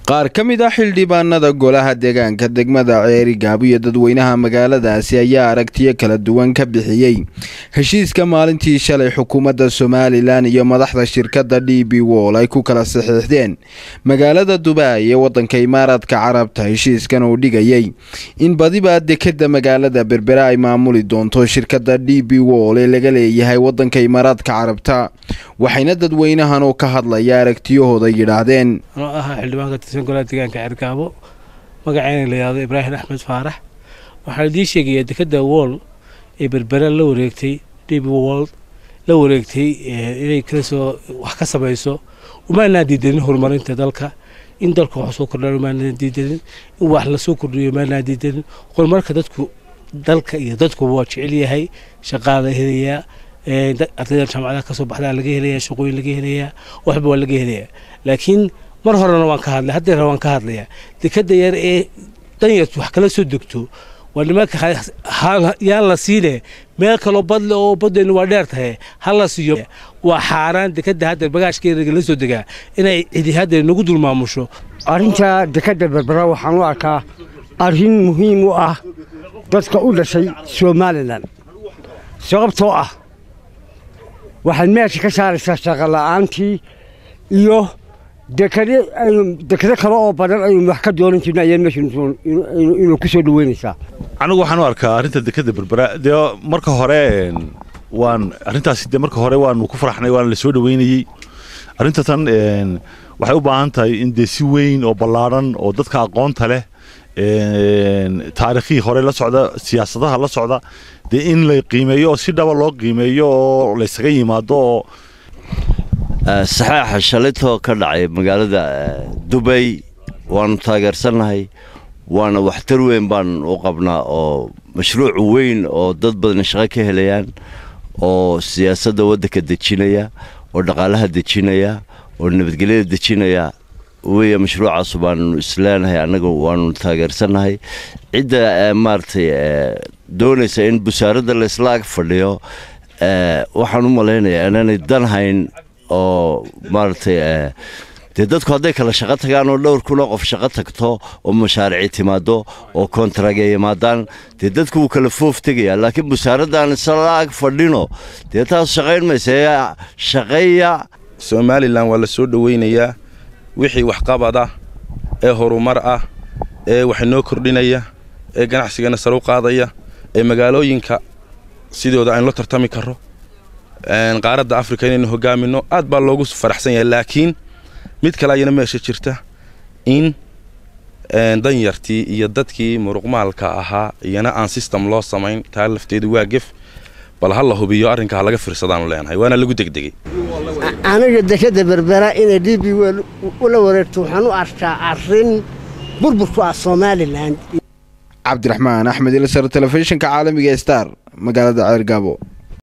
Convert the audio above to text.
qaar ka mid ah xildhibaanada golaha deegaanka degmada ceeri gaabo iyo dadweynaha magaaladaasi ayaa aragtiyo kala duwan ka bixiyey heshiiska maalintii shalay xukuumadda somalilan iyo madaxda shirkadda d b wol ay ku kala saxiixdeen magaalada dubai ee wadanka imaaraadka carabta heshiiskan uu dhigayay in badiba dekeda magaalada berbera ay maamuli doonto shirkadda d b wol ee laga leeyahay wadanka imaaraadka carabta waxayna dadweynahan oo ka hadlaya aragtiyahooda yidhaahdeen anoo ahaa xildhibaanka tirsan golaha deegaanka cergaabo magaceyna la yihahdo ibraahim axmed faarax waxaa idiin sheegayaa dekeda wool ee berbera la wareegtay db wold la wareegtay inay kala soo wax ka samayso umaanaan diidanin horumarinta dalka in dalka wax soo kordhaan umaanaan diidanin in wax lasoo kordhiyo umaanaan diidanin horumarka dadku dalka iyo dadkuba waa jecel yahay shaqaa la helayaa ardayda jaamacadaha kasoo baxdaa laga helayaa shaqooyin laga helayaa waxba waa laga helayaa laakiin mar horena waan ka hadlay haddeera waan ka hadlayaa dekeda yar ee danyartu wax kala soo degto waa nimanka yaan la siine meel kaloo badle oo baddeenu waa dheer tahay ha la siiyo waa xaaraan dekeda hadda bagaashkeeda la soo degaa inay cidi hadda nagu dul maamusho arrinta dekeda berbera waxaan u arkaa arrin muhiim u ah dadka u dhashay somalilan sababtoo ah waxaad meesha ka saaraysaa shaqola'aantii iyo dekado kale oo badan aynu wax ka doonan jirna ayaa meesha inuu ku soo dhaweynaysaa anigu waxaan u arkaa arrinta dekeda berbera dee marka hore waan arrintaasi dee marka hore waanu ku faraxnay waana la soo dhaweynayey arrinta tan waxay u baahan tahay in dee si weyn oo ballaadhan oo dadka aqoonta leh taarikhihii hore la socda siyaasadaha la socda dee in la qiimeeyo oo si dhaba loo qiimeeyo oo laysaga yimaado oo saxaaxa shalitoo ka dhacay magaalada dubay waanu taageersannahay waana waxtar weyn baan u qabnaa oo mashruuc weyn oo dad badan shaqo ka helayaan oo siyaasadda waddanka dejinaya oo dhaqaalaha dejinaya oo nabadgelyada dejinaya weya mashruucaasu baanu isleenahay annaga waanu taageersannahay cidda maaragtay doonaysa in busaaradda laysla ag fadhiyo waxaan u malaynayaa inaanay dan hayn oo maaragtay dee dadku hadday kala shaqo tagaan oo dhowr kunoo qof shaqo tagto oo mashaarici timaado oo kontaragya yimaadaan dee dadku wuu kala foof tegayaa laakiin busaaraddan isla ag fadhino dee taas shaqayn maysa shaqeeya somalilan waa la soo dhoweynayaa wixii waxqabad ah ee horumar ah ee wax noo kordhinaya ee ganacsigana sare u qaadaya ee magaalooyinka sidooda aynu la tartami karro qaaradda afrika inaynu hogaamino aad baa loogu faraxsan yahay laakiin mid kale ayana meesha jirta in danyartii iyo dadkii muruqmaalka ahaa iyana aan system loo samayn taa lafteedu waa gef bal ha la hubiyo arrinka ha laga fiirsadaanu leenahay waana lagu degdegay aniga dekeda berbera inay d b wel ula wareegto waxaan u arkaa arrin burburku ah somalilan cabdiraxmaan axmed ilsar telefishinka caalamiga star magaalada ceergaabo